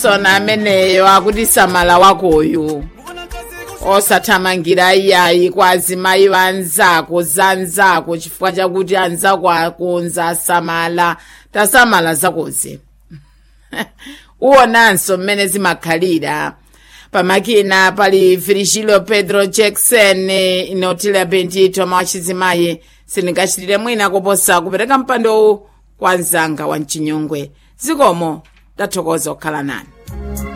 sona ameneyo akuti samala wakoyu osathamangira iyayi kwa azimayi anzako zanzako chifukwa chakuti anzako akonza samala tasamala zakozi uwonanso mmene zimakhalira pamakina pali virgilio pedro jackson inotila bendito mawachizimayi sindingachitire mwina kuposa kupereka mpandowu kwa mzanga wa mchinyongwe zikomo tathokoza kukhala nani